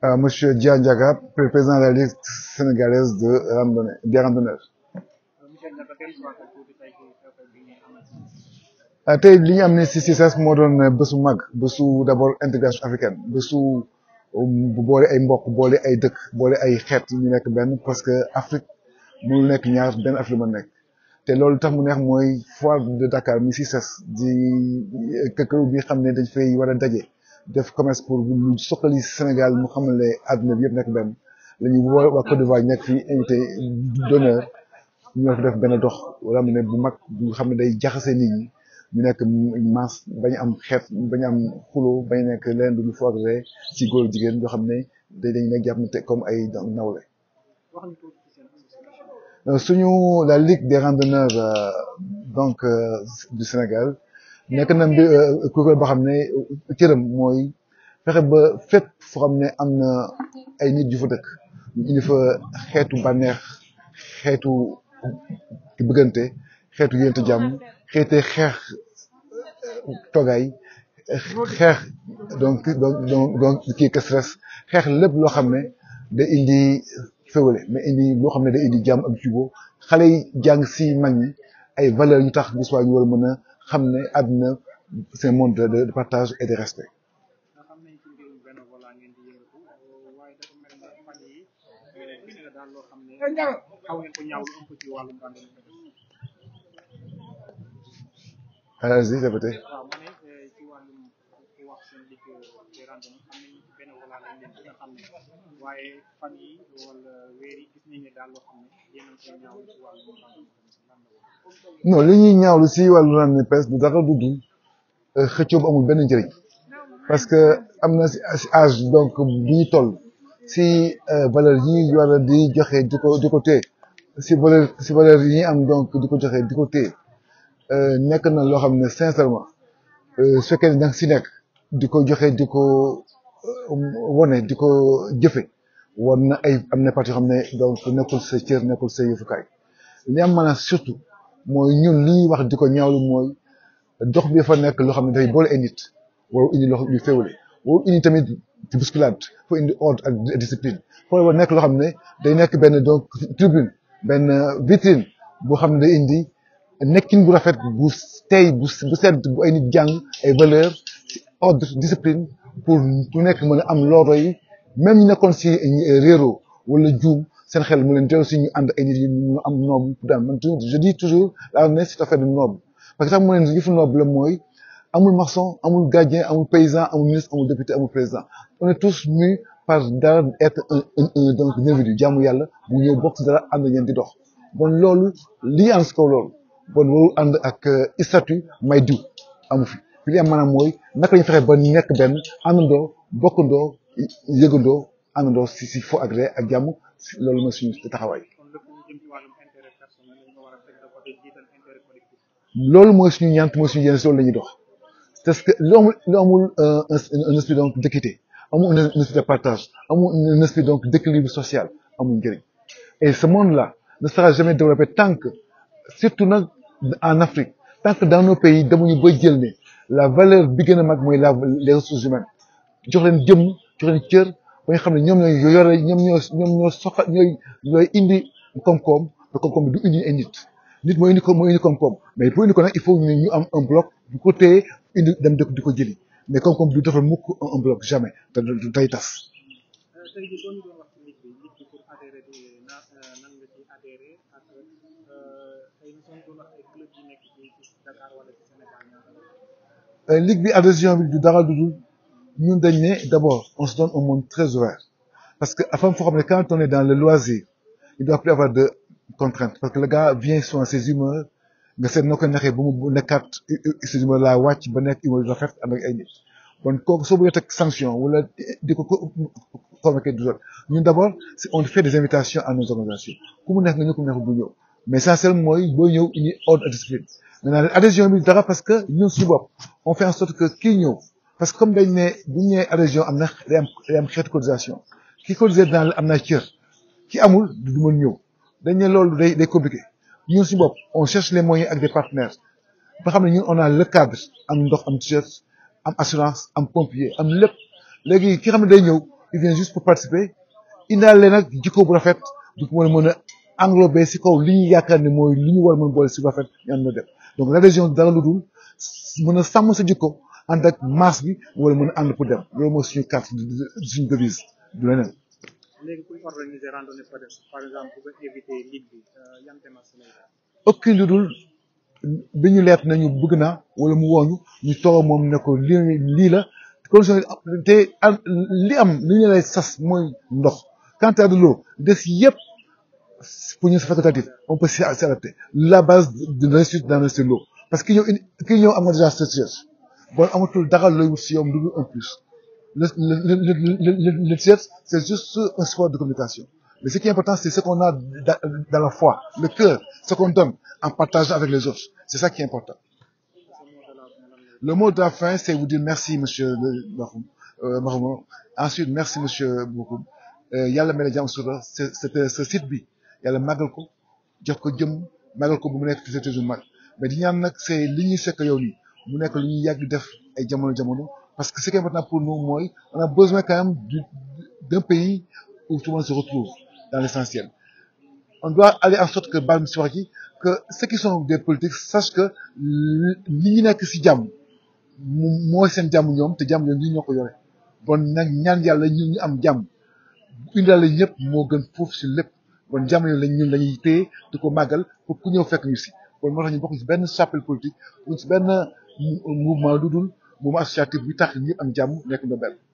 Euh, Monsieur Dia Ndiaga, président de la Ligue sénégalaise de randonnée, des randonneurs. ah tey li ñu am ne si CICES moo doon bésu mag bésu d'abord intégration africaine bésu bu boole ay mbokk boole ay dëkk boole ay xeet ñu nekk benn parce que Afrique mënul nekk ñaar benn Afrique la mën nekk te loolu tax mu neex mooy foire de Dakar mi CICES di këkkëru bi xam ne dañ fay war a daje def commerce pour lu soxali Sénégal mu xam ne àdduna bi yëpp nekk benn la ñu woo waa Côte d'Ivoire nekk fi invité d'honneur ñoo fi def benn dox wala mu ne bu mag bu xam ne day jaxase nit ñi ñu nekk masse bañ am xeet bañ am xulo bañ nekk leen du ñu foogre ci góor jigéen yoo xam ne dañ nekk jàpp te comme ay nawle suñu la ligue des randonneurs donc du Sénégal nekk na mbir kuréel boo xam ne cëram mooy fexe ba fépp foo xam ne am na ay nit yu fa dëkk ñu indi fa xeetu bànneex xeetu bëggante xeetu yénte jàmm xeete xeex toogaay xeex donc donc donc kii que stress xeex lépp loo xam ne day indi féwale mais indi loo xam ne day indi jàmm ak jubóo xale yi jàng si mag ñi ay valeurs yu tax bis waa ñu war a mën a xam ne àdduna c'est un monde de partage et de respect Allez-y, répétez. non li ñuy ñaawlu si wàllu randonnée pédestre du dara du dul xëccoo bu amul benn njëriñ parce que am na si âge donc bi ñu toll si valeur yi ñu war a di joxe di ko di ko téye si valeur si valeur yi ñuy am donc di ko joxe di ko téye nekk na loo xam ne sincèrement su fekkee ne danga si nekk di ko joxe di ko wone di ko jëfe war na ay am na partie yoo xam ne donc nekkul sa cër nekkul sa yëfukaay li am maanaam surtout mooy ñun li ñuy wax di ko ñaawlu mooy dox bi fa nekk loo xam ne dafay boole ay nit waru indi loo lu féewale waru indi tamit bousculade foo indi ordre ak discipline foo war nekk loo xam ne day nekk benn donc tribune benn vitrine boo xam ne day indi nekkin bu rafet bu tey bu bu sedd bu ay nit jàng ay valeur ordre discipline pour ku nekk mën a am looro yi même ñu nekkoon si réero wala juum seen xel mu leen dellu si ñu ànd ay nit yi ñu am noble daan man je dis toujours la ne c'est affaire de noble parce que tax mu leen yëfu noble la mooy amul maçon amul gardien amul paysan amul ministre amul député amul président on est tous mus par dara être un un donc individu jaamu yàlla bu ñëw bokk si dara ànd ñeen di dox bon loolu lii ànd si kaw loolu bon warul ànd ak statut may diw amu fi fi li am maanaam mooy naka lañu fexe ba nekk benn àndandoo bokkandoo yëgandoo àndandoo si si fo ak ree ak jàmm loolu mooy suñu taxawaay loolu mooy suñu ñant mooy suñu yenn si loolu la ñuy dox parce que lu amul lu amul un esprit donc d'équité amul un esprit de partage amul un esprit donc d'équilibre social amul njëriñ et ce monde là ne sera jamais développé tant que surtout nag en Afrique tant que dans nos pays demuñu ba jël ne la valeur bi gën a mag mooy la les ressources humaines jox leen jëmm jox leen cër ba nga xam ne ñoom ñooy yore ñoom ñoo ñoom ñoo soxla ñooy ñooy indi koom-koom te koom-koom bi du indi ay nit nit mooy indi ko mooy indi koom-koom mais pour indi ko nag il faut ñu ñu am un bloc bu ko téye indi dem dëkk di ko jëli mais koom-koom du defal mukk un bloc jamais te du tay tas. ligue bi adhésion bi du dara du dul ñun dañ ne d'abord on se donne un monde très ouvert parce que afam foo xam ne quand on est dans le loisir il doit plus avoir de contraintes parce que le gars vient selon ses humeurs nga seet noo koy naxee ba mu nekkaat ses humeurs laa wàcc ba nekk humeur rafet ànd ak ay nit bon kooku soo bëggee teg sanction wala di ko convoquer du jot ñun d'abord on fait des invitations à nos organisations ku mu neex nga ñëw ku mu neex bu ñëw mais essentiel mooy booy ñëw indi ordre et discipline maintenant adhésion bi dara parce que ñun suñu bopp on fait en sorte que kii ñëw parce que comme dañ ne bu ñu nee adhésion am na day am day am xeetu cotisation ki cotisé dans am na cër ki amul du mën ñëw dañ ne loolu day day compliqué ñun suñu bopp on cherche les moyens ak des partenaires ba xam ne ñun on a le cadre am ndox am t-shirt am assurance am pompier am lépp léegi ki xam ne day ñëw il vient juste pour participer indaale nag jikko bu rafet du ko mën a mën a englobé si kaw li ñu yaakaar ne mooy li ñu war a mën boole si rafet ñu ànd na def donc l'adhésion dara lu dul mën a sàmm sa jikko ànd ak masse bi wala mën a ànd pour dem loolu mooy suñu carte suñu devise du leneen. léegi pour organiser randonnée par exemple pour éviter ligue bi yan démarche lay def. aucun lu dul bi ñu leet nañu bëgg naa wala mu wooñu ñu toog moom ne ko lii lii la condition te li am li ñu lay sas mooy ndox quant à de l'eau des yëpp pour ñu c'est facultatif on peut s'y adapter la base de l'institut dans c'est l'eau parce que yow ki ñëw am nga déjà structure bon amatul dara looy wut si yow lu dul un plus le le le le le c'est juste un sport de communication mais ce qui est important c'est ce qu'on a dans la foi le cœur ce qu'on donne en partageant avec les autres c'est ça qui est important le mot de la fin c'est vous dire merci monsieur Bakhoum Bakhoum ensuite merci monsieur Bakhoum yàlla mel ne jàmm sutura c'est ce site bi yàlla màggal ko jox ko jëm màggal ko bu mu nekk ci toujours mag mais di ñaan nag c'est li ñuy fekk yow nii mu nekk lu ñuy yàgg def ay jamono jamono parce que ce qui est important pour nous mooy on a besoin quand même d'un pays où tout le monde se retrouve dans l'essentiel on doit aller en sorte que bal mi si wax ji que ceux qui sont des politiques sachent que li ñu nekk ci jàmm mooy seen jàmm ñoom te jàmm ñoom ñi ñoo ko yore bon nag ñaan yàlla ñun ñu am jàmm indaale ñëpp moo gën foofu ci lépp bon jàmm yooyu lañ ñun lañuy téye di ko màggal pour ku ñëw fekk ñu ci bon moo tax ñu bokk ci benn chapelle politique ñu ci benn mouvement lu dul mouvement associatif bi tax ñëpp am jàmm nekk na benn